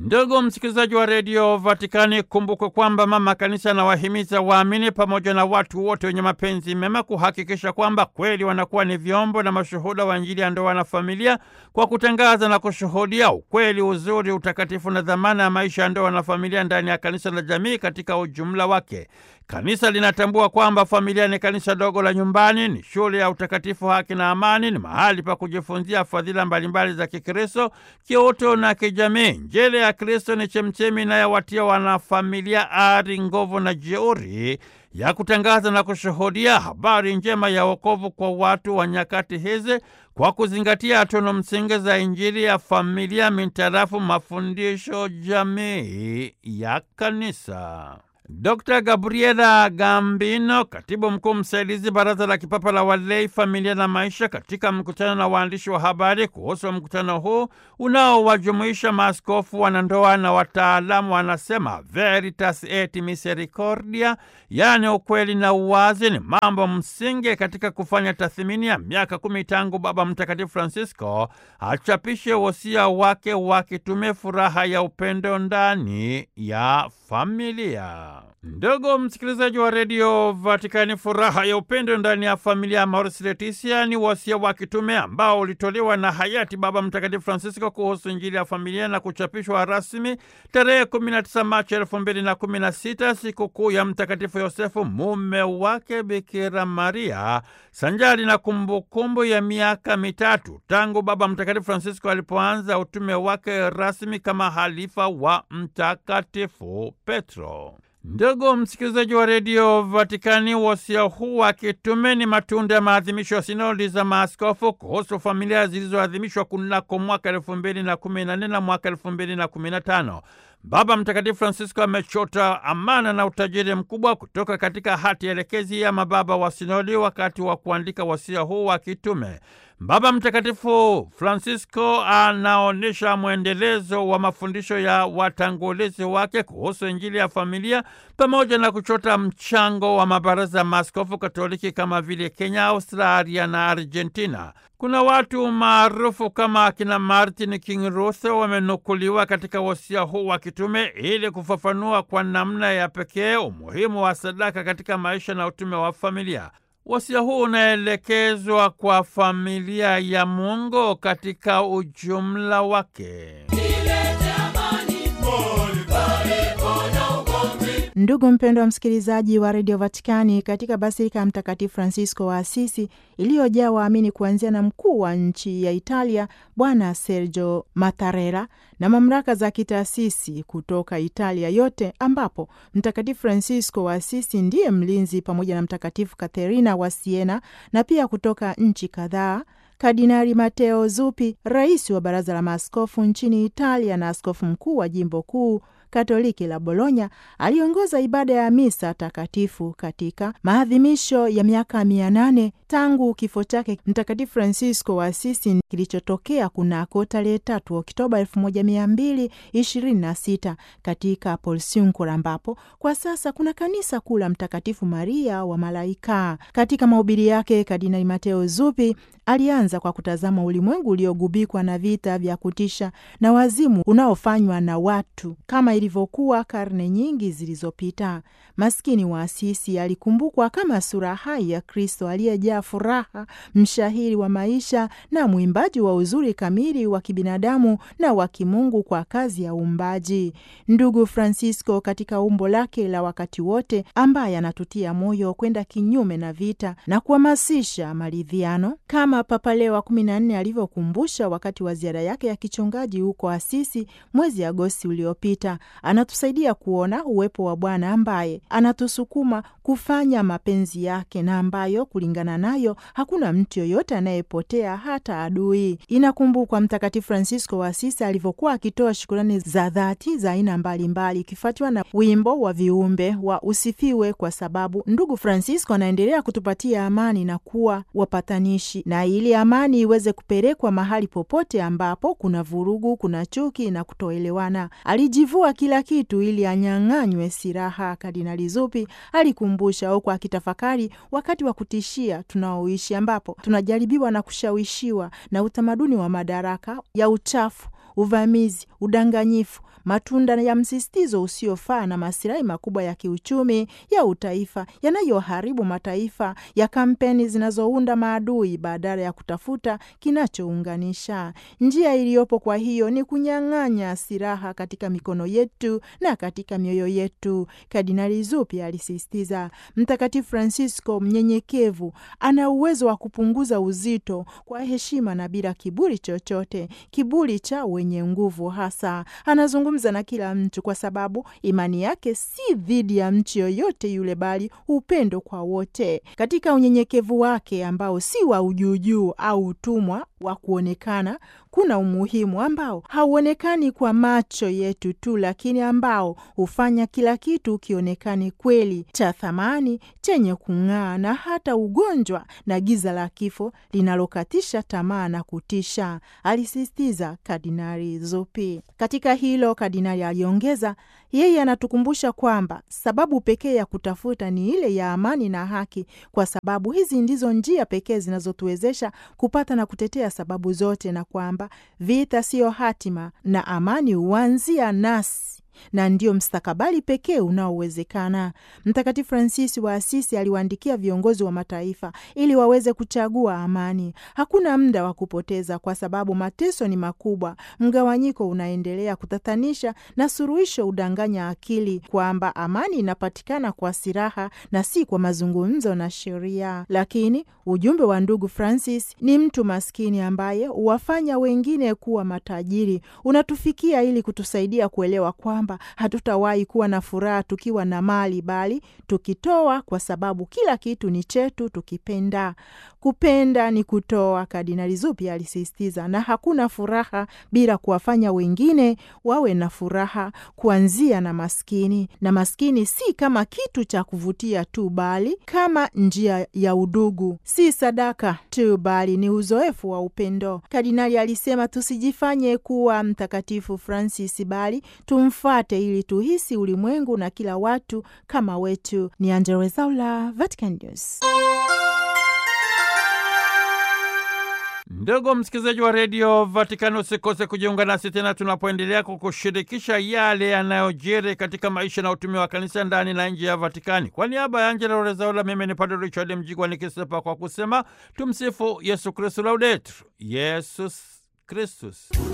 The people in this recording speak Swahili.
Ndugu msikilizaji wa redio Vatikani, kumbukwe kwamba mama kanisa anawahimiza waamini pamoja na watu wote wenye mapenzi mema kuhakikisha kwamba kweli wanakuwa ni vyombo na mashuhuda wa Injili ya ndoa na familia kwa kutangaza na kushuhudia ukweli, uzuri, utakatifu na dhamana ya maisha ya ndoa na familia ndani ya kanisa la jamii katika ujumla wake. Kanisa linatambua kwamba familia ni kanisa dogo la nyumbani, ni shule ya utakatifu, haki na amani, ni mahali pa kujifunzia fadhila mbalimbali za Kikristo, kiutu na kijamii. Injili ya Kristo ni chemchemi inayowatia wanafamilia ari, nguvu na jeuri ya kutangaza na kushuhudia habari njema ya wokovu kwa watu wa nyakati hizi kwa kuzingatia tunu msingi za Injili ya familia mintarafu mafundisho jamii ya kanisa. Dr. Gabriela Gambino, katibu mkuu msaidizi Baraza la Kipapa la Walei, Familia na Maisha, katika mkutano na waandishi wa habari kuhusu mkutano huu unaowajumuisha maaskofu, wanandoa na wataalamu, wanasema veritas et misericordia, yaani ukweli na uwazi, ni mambo msingi katika kufanya tathmini ya miaka kumi tangu Baba Mtakatifu Francisco achapishe wosia wake wa kitume, furaha ya upendo ndani ya familia. Ndugu msikilizaji wa redio Vatikani, furaha ya upendo ndani ya familia, Amoris Laetitia, ni wasia wa kitume ambao ulitolewa na hayati Baba Mtakatifu Francisco kuhusu Injili ya familia na kuchapishwa rasmi tarehe 19 Machi 2016, sikukuu ya Mtakatifu Yosefu, mume wake Bikira Maria, sanjari na kumbukumbu kumbu ya miaka mitatu tangu Baba Mtakatifu Francisco alipoanza utume wake rasmi kama halifa wa Mtakatifu Petro. Ndugu msikilizaji wa redio Vatikani, wasia huu wa kitume ni matunda ya maadhimisho ya sinodi za maaskofu kuhusu familia zilizoadhimishwa kunako mwaka elfu mbili na kumi na nne na mwaka elfu mbili na kumi na tano. Baba Mtakatifu Francisco amechota amana na utajiri mkubwa kutoka katika hati elekezi ya mababa wa sinodi wakati wa kuandika wasia huu wa kitume. Baba Mtakatifu Francisco anaonyesha mwendelezo wa mafundisho ya watangulizi wake kuhusu Injili ya familia pamoja na kuchota mchango wa mabaraza ya maaskofu Katoliki kama vile Kenya, Australia na Argentina. Kuna watu maarufu kama akina Martin King Luther wamenukuliwa katika wasia huu wa kitume ili kufafanua kwa namna ya pekee umuhimu wa sadaka katika maisha na utume wa familia. Wasia huu unaelekezwa kwa familia ya Mungu katika ujumla wake. Ndugu mpendwa msikilizaji wa redio Vatikani, katika basilika ya Mtakatifu Francisco wa Asisi iliyojaa waamini kuanzia na mkuu wa nchi ya Italia Bwana Sergio Mattarella na mamlaka za kitaasisi kutoka Italia yote, ambapo Mtakatifu Francisco wa Asisi ndiye mlinzi pamoja na Mtakatifu Katherina wa Siena na pia kutoka nchi kadhaa Kardinali Mateo Zuppi, rais wa baraza la maaskofu nchini Italia na askofu mkuu wa jimbo kuu Katoliki la Bologna aliongoza ibada ya misa takatifu katika maadhimisho ya miaka mia nane tangu kifo chake Mtakatifu Francisco wa Asisi kilichotokea kunako tarehe tatu Oktoba elfu moja mia mbili ishirini na sita katika Porciuncula, ambapo kwa sasa kuna kanisa kuu la Mtakatifu Maria wa Malaika. Katika mahubiri yake, Kardinali Mateo Zuppi alianza kwa kutazama ulimwengu uliogubikwa na vita vya kutisha na wazimu unaofanywa na watu kama ilivyokuwa karne nyingi zilizopita. Maskini wa Asisi alikumbukwa kama sura hai ya Kristo aliyejaa furaha, mshahiri wa maisha na mwimbaji wa uzuri kamili wa kibinadamu na wa kimungu kwa kazi ya uumbaji. Ndugu Francisco, katika umbo lake la wakati wote, ambaye anatutia moyo kwenda kinyume na vita na kuhamasisha maridhiano kama Papa Leo wa kumi na nne alivyokumbusha wakati wa ziara yake ya kichungaji huko Asisi mwezi Agosti uliopita, anatusaidia kuona uwepo wa Bwana ambaye anatusukuma kufanya mapenzi yake na ambayo kulingana nayo hakuna mtu yoyote anayepotea hata adui. Inakumbukwa Mtakatifu Francisco wa Asisi alivyokuwa akitoa shukurani za dhati za aina mbalimbali, ikifuatiwa na wimbo wa viumbe wa usifiwe, kwa sababu ndugu Francisco anaendelea kutupatia amani na kuwa wapatanishi, na ili amani iweze kupelekwa mahali popote ambapo kuna vurugu, kuna chuki na kutoelewana, alijivua kila kitu ili anyang'anywe silaha. Kardinali Zuppi alikumbusha huku akitafakari wakati wa kutishia tunaoishi, ambapo tunajaribiwa na kushawishiwa na utamaduni wa madaraka ya uchafu uvamizi, udanganyifu, matunda ya msisitizo usiofaa na masilahi makubwa ya kiuchumi ya utaifa yanayoharibu mataifa ya kampeni zinazounda maadui badala ya kutafuta kinachounganisha. Njia iliyopo kwa hiyo ni kunyang'anya silaha katika mikono yetu na katika mioyo yetu, Kardinali Zuppi alisisitiza. Mtakatifu Francisco mnyenyekevu ana uwezo wa kupunguza uzito kwa heshima na bila kiburi chochote, kiburi cha wenye nguvu hasa. Anazungumza na kila mtu kwa sababu imani yake si dhidi ya mtu yoyote yule, bali upendo kwa wote. Katika unyenyekevu wake ambao si wa ujuujuu au utumwa wa kuonekana, kuna umuhimu ambao hauonekani kwa macho yetu tu, lakini ambao hufanya kila kitu kionekane kweli, cha thamani, chenye kung'aa, na hata ugonjwa na giza la kifo linalokatisha tamaa na kutisha, alisisitiza Kardinali Zuppi. Katika hilo, kardinali aliongeza, yeye anatukumbusha kwamba sababu pekee ya kutafuta ni ile ya amani na haki, kwa sababu hizi ndizo njia pekee zinazotuwezesha kupata na kutetea sababu zote, na kwamba vita siyo hatima na amani huanzia nasi na ndio mstakabali pekee unaowezekana. Mtakatifu Fransisi wa Asisi aliwaandikia viongozi wa mataifa ili waweze kuchagua amani. Hakuna muda wa kupoteza, kwa sababu mateso ni makubwa, mgawanyiko unaendelea kutatanisha, na suluhisho udanganya akili kwamba amani inapatikana kwa silaha na si kwa mazungumzo na sheria. Lakini ujumbe wa ndugu Francis ni mtu maskini ambaye huwafanya wengine kuwa matajiri, unatufikia ili kutusaidia kuelewa kwamba hatutawahi kuwa na furaha tukiwa na mali, bali tukitoa, kwa sababu kila kitu ni chetu tukipenda. Kupenda ni kutoa, Kardinali Zuppi alisisitiza, na hakuna furaha bila kuwafanya wengine wawe na furaha, kuanzia na maskini. Na maskini si kama kitu cha kuvutia tu, bali kama njia ya udugu, si sadaka tu, bali ni uzoefu wa upendo. Kardinali alisema tusijifanye kuwa Mtakatifu Francis, bali tumfate ili tuhisi ulimwengu na kila watu kama wetu. Ni Angella Rwezaula, Vatican News. Ndugu msikilizaji wa redio Vatikani, usikose kujiunga nasi tena tunapoendelea kukushirikisha yale yanayojiri katika maisha na utume wa kanisa ndani na nje ya Vatikani. Kwa niaba ya Angela Rezaula, mimi ni Padre Richard Mjigwa nikisepa kwa kusema tumsifu Yesu Kristu, laudetur Yesus Kristus.